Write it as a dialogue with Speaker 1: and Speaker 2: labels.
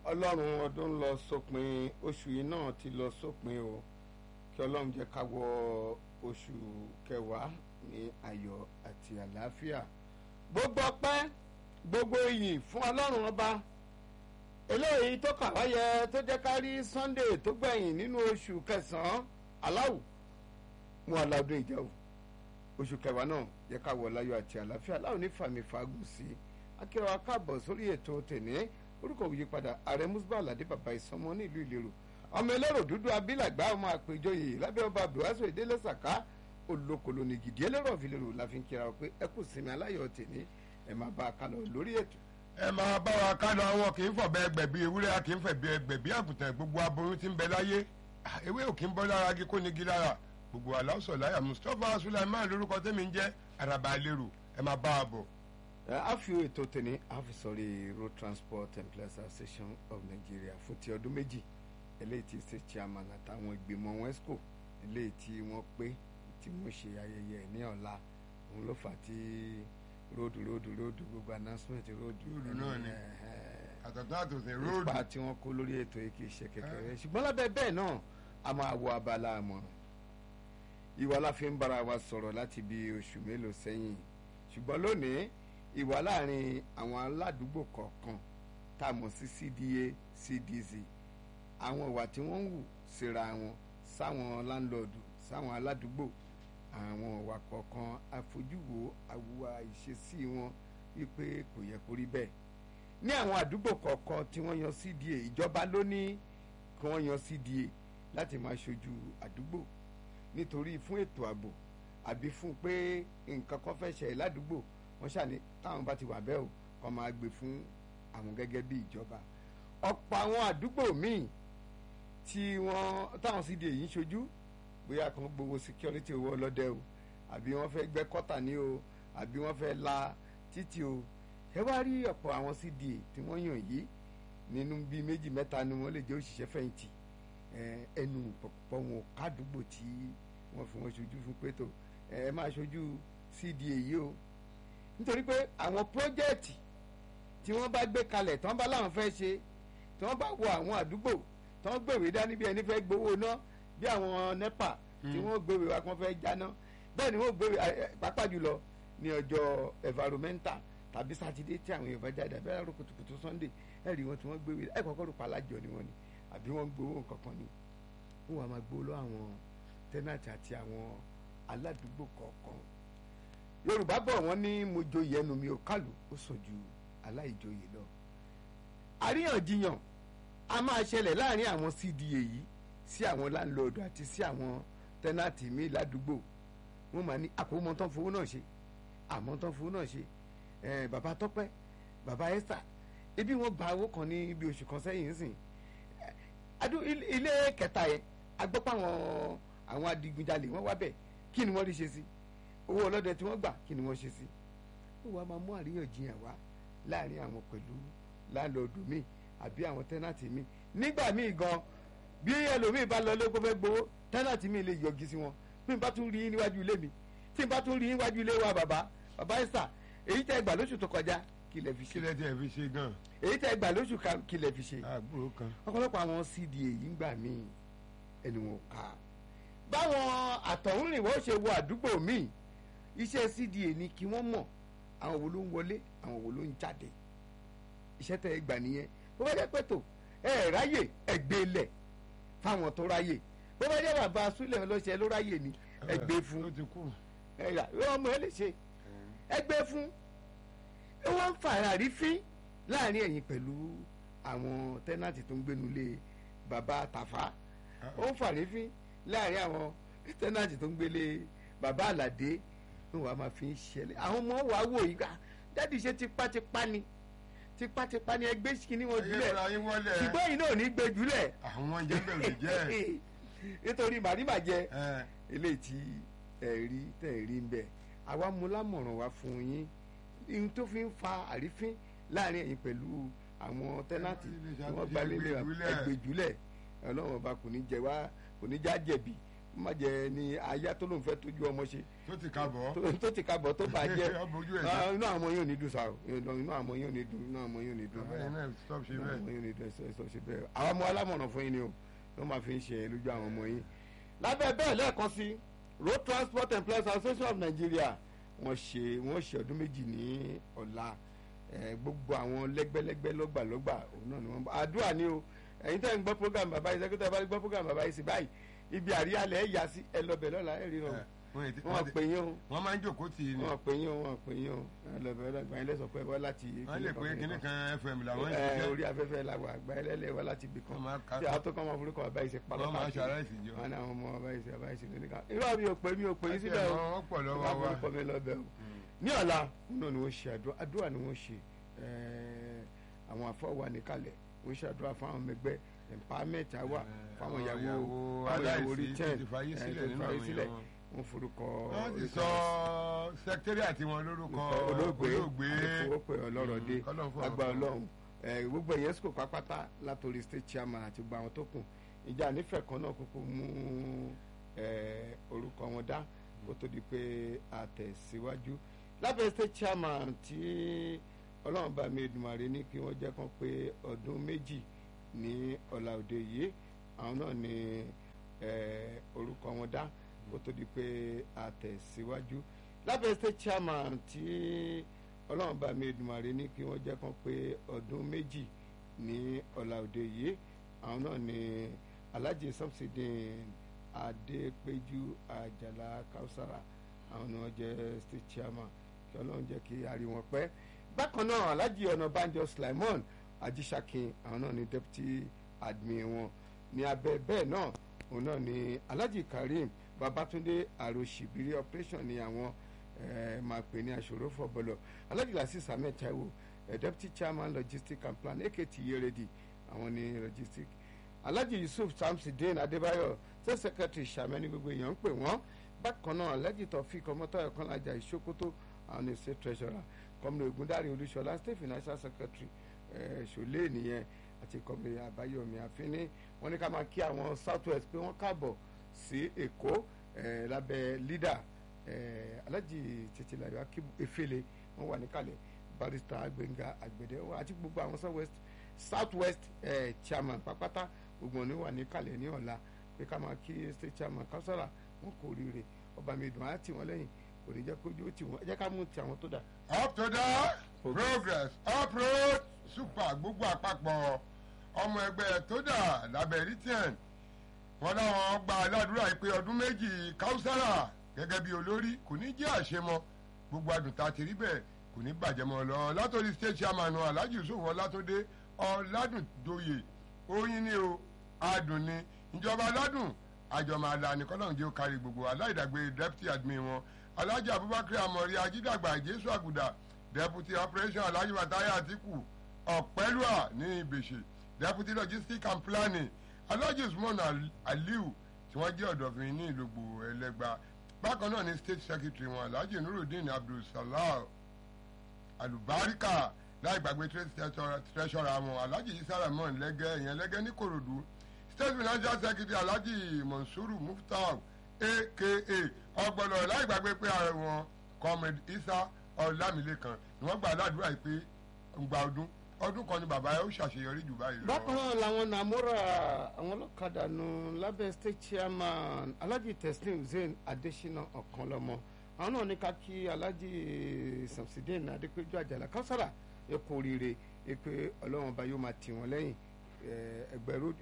Speaker 1: ọlọ́run ọdún lọ sópin oṣù yìí náà ti lọ sópin o kí ọlọ́run jẹ́ ká wọ oṣù kẹwàá ní ayọ̀ àti àlàáfíà gbogbo ọpẹ́ gbogbo iyì fún ọlọ́run ọba eléyìí tó kà wáyé tó jẹ́ ká rí sunday tó gbẹ̀yìn nínú oṣù kẹsàn-án aláwù mú aládùn ìjẹ́ o oṣù kẹwàá náà yẹ ká wọ láyọ̀ àti àlàáfíà aláwọ̀ ní fàmì fagùn sí i akérò akáàbọ̀ sórí ètò tèní orúkọ òye padà ààrẹ musba aládé bàbá ìsọmọ nílùú ìlérò ọmọ ẹlẹ́rọ dúdú abilàgbà ọmọ àpèjọyè lábẹ́ ọba abdulwaso ìdílé sàká olókòló ní gidi ẹlẹ́rọ ìfìlérò la fi ń kíra ọ pé ẹ kù sinmi aláyọ̀ tèní ẹ máa bá a kálọ lórí ètò.
Speaker 2: ẹ máa bá wa kánú àwọn kì í fọ̀bẹ ẹgbẹ̀bí ewúrẹ́ a kì í fẹ̀bí ẹgbẹ̀bí àgùntàn gbogbo aboyún tí ń bẹ láyé ewé ò kì í bọ́ lára igi kó nigi lára gbogbo aláwùsọ̀ láyà mustapha sulaiman lórúkọ tẹ́mi ń jẹ́ araba lérò ẹ máa bá a bọ̀.
Speaker 1: a fi ètò tèní a fi sọrí road transport employees association of nigeria fún ti ọdún méjì eléyìí ti ṣe chairman àtàwọn ìgbìmọ̀ wesco eléyìí tí wọ́n pé tí wọ́n ṣe ayẹyẹ ní ọ̀la òun ló fà á tí róòdù róòdù róòdù gbogbo announcement róòdù
Speaker 2: Róòdù náà ni.
Speaker 1: ẹ̀ẹ́,
Speaker 2: àtọ̀tún àtòsí róòdù
Speaker 1: ipa tí wọ́n kó lórí ètò yìí kì í ṣe kékeré ṣùgbọ́n lábẹ́ bẹ́ẹ̀ náà a máa wọ abala àmọ̀ràn ìwà la fi ń bára wa sọ̀rọ̀ láti bí oṣù mélòó sẹ́yìn ṣùgbọ́n lónìí ìwà láàrin àwọn aládùúgbò kọ̀ọ̀kan tá a mọ̀ sí cda cdc àwọn ìwà tí wọ́n ń wù síra wọn sáwọn láńlọ́ọ̀dù sáwọn aládùúgbò àwọn ìwà kọ̀ọ̀kan àfojúwò àwùwà ìṣesí wọn wípé kò yẹ kó rí bẹ́ẹ̀ ní àwọn àdúgbò kọ̀ọ̀kan tí wọ́n yan cda ìjọba ló ní kí wọ́n yan cda láti máa ṣojú àdúgbò nítorí fún ètò ààbò àbí fún pé nǹkan kan fẹ́ ṣẹlẹ̀ ládùúgbò wọ́n ṣàní táwọn bá ti wà bẹ́ẹ̀ o kọ́ máa gbé fún àwọn gẹ́gẹ́ bí ìjọba ọ̀pọ̀ àwọn àdúgbò míì tí wọ́n táwọn cda yìí ń ṣojú bóyá kan gbowó security owó ọlọ́dẹ o àbí wọ́n fẹ́ gbẹ́ kọ́tà ní o àbí wọ́n fẹ́ la títì o ẹ wá rí ọ̀pọ̀ àwọn cda tí wọ́n yàn yìí nínú bíi méjì mẹ́ta ni wọ́n lè jẹ́ òṣìṣẹ́ fẹ̀yìntì ẹ, ẹnu pọ̀pọ̀ wọn kádùúgbò tí wọ́n fi wọ́n ṣojú fún pétò ẹ máa ṣojú cda yìí o nítorí pé àwọn pọ́jẹ́ẹ̀tì tí wọ́n bá gbé kalẹ̀ tí wọ́n bá láwọn fẹ́ ṣe tí wọ́n bá wọ àwọn àdúgbò tí wọ́n gbèwé dání bí ẹni fẹ́ gbowó ná bí àwọn nepa tí wọ́n gbèwé wa kí wọ́n fẹ́ jáná bẹ́ẹ̀ ni wọ́n gbèwé ẹ, ẹ, pàápàá jùlọ ní ọjọ́ environmental tàbí sátidé tí àwọn èèyàn bá jáde àbí àrò kùtùkùtù sunday ẹ rí wọn tí wọ́n gbèwé ẹ kọ́kọ́ rò palájọ ni wọ́n ni àbí wọ́n gbowó nǹkan kan ni wọ́n wà máa gbowó lọ àwọn tẹ́nàtì àti àwọn aládùúgbò kọ̀ọ̀kan yorùbá bọ̀ wọ́n ní mo joyè ẹnu mi ò kálù ó sàn ju aláìjoyè lọ àríyànjiyàn a máa ṣẹlẹ̀ láàrin àwọn cda yìí sí àwọn láńlọ́ọ̀dù àti sí àwọn tẹ́nàtì mi ládùúgbò wọ́n máa ní àkómọ́ tán fowó náà ṣe àmọ́ tán fowó náà ṣe ẹ̀ bàbá tọ́pẹ́ bàbá esther ebi wọ́n gba owó kan ní ibi oṣù kan sẹ́yìn sìn adu ilé kẹta yẹn agbọ́pọ̀ àwọn àwọn adigunjalè wọ́n wá bẹ̀ kí ni wọ́n rí ṣe sí owó ọlọ́dẹ tí wọ́n gbà kí ni wọ́n ṣe sí ó wàá máa mú àríyànjiyàn wá láàrin àwọn pẹ̀lú láńlọ́ọ̀dù míì àbí àwọn tẹ́nàtì míì nígbà míì gan bí ẹlòmíì bá lọ lóko fẹ́ gbowó tẹ́nàtì míì lè yọgi sí wọn bí n bá tún rí níwájú ilé mi tí n bá tún rí níwájú ilé wa bàbá bàbá ẹ̀sà èyí tẹ́ gbà lóṣù tó kọjá kí lẹ fi ṣe
Speaker 2: kílẹ̀ tí ẹ fi ṣe gan
Speaker 1: èyí tẹ́ gbà lóṣù ká- kí lẹ fi ṣe
Speaker 2: àgbúrò kan
Speaker 1: ọ̀pọ̀lọpọ̀ àwọn cda yìí ń gbà míì ẹni wọn ò ká báwọn àtọ̀húnrìnwó ṣe wọ àdúgbò míì iṣẹ́ cda ni kí wọ́n mọ̀ àwọn wo ló ń wọlé àwọn wo ló ń jáde iṣẹ́ tẹ́ ẹ gbà nìyẹn bó bá jẹ́ pẹ̀tò ẹ ẹ̀ ráyè ẹ gbé lẹ̀ fáwọn tó ráyè bó bá jẹ́ bàbá súlẹ̀ ọlọ́ṣẹ́ ló ráyè ni ẹ gbé fún
Speaker 2: ó ti kú
Speaker 1: ẹ rà ọmọ ẹ lè ṣe ẹ gbé fún ẹ wọ́n ń fara rífín láàrin ẹ̀yin pẹ̀lú àwọn tẹ́nàtì tó ń gbénu lé bàbá tàfà ó ń fara rífín láàrin àwọn tẹ́nàtì tó ń gbélé bàbá àlàdé ní wàá máa fi ń ṣẹlẹ̀ àwọn ọmọ wàá wò yí ká dádì ṣe tipátipá ni tipátipá ni ẹgbẹ́ kìíní wọn jùlẹ̀
Speaker 2: ayélujára yín wọlé
Speaker 1: ṣùgbọ́n yìí náà ò ní gbé jùlẹ̀
Speaker 2: àwọn jẹ́bẹ̀ ò lè jẹ́
Speaker 1: nítorí màrímàjẹ
Speaker 2: ẹ
Speaker 1: eléyìí tí ẹ rí tẹ̀ rí ń bẹ̀ àwa mú lámọ̀ràn wá fún yín ihun tó fi ń fa àrífín láàrin ẹ̀yin pẹ̀lú àwọn tẹ́nàtì tí wọ́n gba lélẹ̀ ẹgbẹ̀júlẹ̀ ọlọ́run ọba kò ní jẹ wá kò ní já jẹ̀bi má jẹ ní aya tó lóun fẹ́ tójú ọmọ ṣe
Speaker 2: tó ti ká bọ̀
Speaker 1: tó- tó ti kábọ̀ tó bàjẹ́
Speaker 2: Ọmọ ojú ẹ̀
Speaker 1: Ah, inú àwọn ọmọ yóò ní dùn sáà inú àwọn ọmọ yóò ní dùn inú àwọn ọmọ yóò ní dùn
Speaker 2: bàbá yẹn náà stop ṣe
Speaker 1: inú àwọn ọmọ
Speaker 2: bẹ́ẹ̀
Speaker 1: yóò ní dùn ẹsọ ẹsọ ṣe bẹ́ẹ̀ àwọn ọmọ alámọ̀ràn fún yín ni o ló máa fi ń ṣe lójú àwọn ọmọ yín lábẹ́ bẹ́ẹ̀ lẹ́ẹ̀kan sí road transport employees association of nigeria wọ́n ṣe wọ́n ṣe ọdún méjì ní ọ̀la Eh, gbogbo àwọn lẹ́gbẹ́lẹ́gbẹ́ lọ́gbàlọ́gbà òun náà ni wọ́n bá àdúrà ni o ẹ̀yin tẹ́ ń gbọ́ program bàbá yìí sẹ́kítà bá gbọ́ program bàbá yìí sí báyìí ibi àríyálẹ̀ ẹ̀ yà sí ẹ lọ́bẹ̀ lọ́la ẹ̀ rí
Speaker 2: Eh, wọ́n yìí ti-
Speaker 1: wọn
Speaker 2: wọ́n ti-
Speaker 1: pè yín o
Speaker 2: wọ́n máa ń jókòó tì í ni
Speaker 1: wọn pè yín o wọn pè yín o ẹ lọ́bẹ̀ lọ́gbà yín lẹ́sọ̀ pé wọ́n láti
Speaker 2: wọ́n lè pé kíní kan fm làwọn ń
Speaker 1: ẹ
Speaker 2: ṣiṣẹ́
Speaker 1: orí afẹ́fẹ́ la wà àgbà ẹlẹ́lẹ̀ wá láti ibì kan
Speaker 2: Wọ́n máa ka-
Speaker 1: tí àwọn tó kọ́ ọmọ forúkọ bàbá yìí ṣe parọ́
Speaker 2: wọ́n máa
Speaker 1: káàkiri.
Speaker 2: ṣàráìsì jọ
Speaker 1: wọn ní àwọn ọmọ bàbá yìí ṣe bàbá yìí ṣe lónìí kan irú àmì òpè mi ò pè yín síbẹ̀ o
Speaker 2: wọ́n pọ̀ lọ́wọ́
Speaker 1: wọ́n
Speaker 2: wa
Speaker 1: forúkọ mi lọ́bẹ̀ o ní ọ̀la náà ni wọ́n ṣe àdúrà àdúrà ni wọ́n ṣe ẹ̀ẹ́, àwọn afọwà níkàlẹ̀ wọ́n ṣe àdúrà fún àwọn ọmọ ẹgbẹ́ empowerment àwà fáwọn ìyàwó fáwọn ìyàwó
Speaker 2: aláìsí
Speaker 1: return
Speaker 2: ti fàyè sílẹ̀ nínú àwọn èèyàn wọn.
Speaker 1: wọ́n forúkọ
Speaker 2: wọ́n ti sọ sẹkítẹ́rì àti wọn lórúkọ
Speaker 1: olóògbé
Speaker 2: olóògbé
Speaker 1: àdìfowópè ọlọ́rọ̀ dé
Speaker 2: Mm, kọ́lọ́run fún
Speaker 1: lágbà
Speaker 2: ọ̀rọ̀ fún
Speaker 1: ọlọ́run ẹ, gbogbo ẹ̀yẹ́ sùkò pápátá látòrí state chairman àti gbogbo àwọn tó kù ìjà nífẹ̀ẹ́ kan náà kúkú mú ẹ, orúkọ wọn dá kó tó di pé àtẹ̀síwájú lábẹ́ state chairman tí ọlọ́run bá mi Èdùmàrè ní kí wọ́n jẹ́ kán pé ọdún méjì ní ọ̀la òde yìí àwọn náà ní ẹ, orúkọ wọn dá kó tó di pé àtẹ̀síwájú lábẹ́ state chairman tí ọlọ́run bá mi Èdùmàrè ní kí wọ́n jẹ́ kán pé ọdún méjì ní ọ̀la òde yìí àwọn náà ní Alhaji Samsudeen Adépéjú Àjàlá Kausara àwọn ni wọ́n jẹ́ state chairman kí ọlọ́run jẹ́ kí a rí wọn pẹ́ bákan náà Alhaji Ọ̀nàbánjọ Sulaimon Ajíṣàkin àwọn náà ní deputy admin wọn ní abẹ́ bẹ́ẹ̀ náà òun náà ní Alhaji Karim Babatunde Arosibiri operation ní àwọn eh, máa pè ní aṣòro fọbọlọ Alhaji Lasis Ahmed Taiwo eh, deputy chairman logistics and plan AKT Yeredi àwọn ní logistics Alhaji Yusuf Samsudeen Adébáyọ̀ state secretary sàmẹ́ni gbogbo èèyàn ń pè wọ́n bákan náà Alhaji Taofik Ọmọtáyọ̀ Kọ́lájà Ìṣókótó àwọn ní state treasurer kọ́mìnà Ògúndárí Olúṣọlá state financial secretary eh, ṣòlé nìyẹn àti kọ́mìnà Àbáyọ̀mí Àfínní wọ́n ní ká máa kí àwọn south west pé wọ́n káàbọ̀ sí Èkó eh, lábẹ́ leader eh, Alhaji Titilayo Akibu Efele wọ́n wà níkàlẹ̀ barrister Gbẹ́ngà Àgbẹ̀dẹ àti gbogbo àwọn south west south west eh, chairman pápátá gbogbo ní wà níkàlẹ̀ ní ọ̀la pé ká máa kí state chairman Kausara wọn kò ríire ọba mi dùn á tì wọ́n lẹ́yìn kò ní jẹ́ kójú ó tì wọ́n ẹ jẹ́ ká mú ti àwọn tó dà.
Speaker 2: up to the progress uproad super gbogbo àpapọ̀ ọmọ ẹgbẹ́ tó dà lábẹ́ ritian wọn láwọn gba aládùúrà yìí pé ọdún méjì Kausara gẹ́gẹ́ bí olórí kò ní jẹ́ àṣemọ gbogbo àdùntà ti rí bẹ́ẹ̀ kò ní bàjẹ́ mọ́ lọ látòrí state chairman Alhaji Yusuf Ọlátúndé Ọládùndóyè oyin ni o adùn ni ìjọba aládùn àjọmọ àlàní kọ́lọ́run jẹ́ ó kárí gbogbo aláìdàgbé deputy admin wọn alhaji abubakar amori ajídàgbà jésù àgùdà deputy operation alhaji bataya atiku ọ̀pẹ́lúà ní ìbèṣe deputy logistics and planning alhaji usman Al- aliu tí wọ́n jẹ́ ọ̀dọ̀fin ní ìlògbò ẹlẹ́gba bákan náà ní state secretary wọn alhaji nurudeen abdulsalam alubarika láì gbàgbé trade treasurer- treasurer wọn alhaji isa rahman lẹ́gẹ́ ìyẹn lẹ́gẹ́ ní korodu state financial secretary alhaji monsuru muftau aka ọgbọnọ láì gbàgbé pé ààrẹ wọn comrade isa ọlámilẹ́kan ni wọ́n gbà ládùúrà yìí pé ngba ọdún ọdún kan ni bàbá yẹn ó ṣàṣeyọrí jù báyìí lọ.
Speaker 1: bákan náà làwọn nàmúrà àwọn ọlọ́kadà nù lábẹ́ state chairman alhaji teslim hussein adesina ọ̀kanlọ́mọ àwọn náà ní ká kí alhaji samsudeen adépéjú àjàlá Kausara ẹ kú oríire ẹ pé ọlọ́run ọba yóò máa tì wọ́n lẹ́yìn ẹgbẹ́ road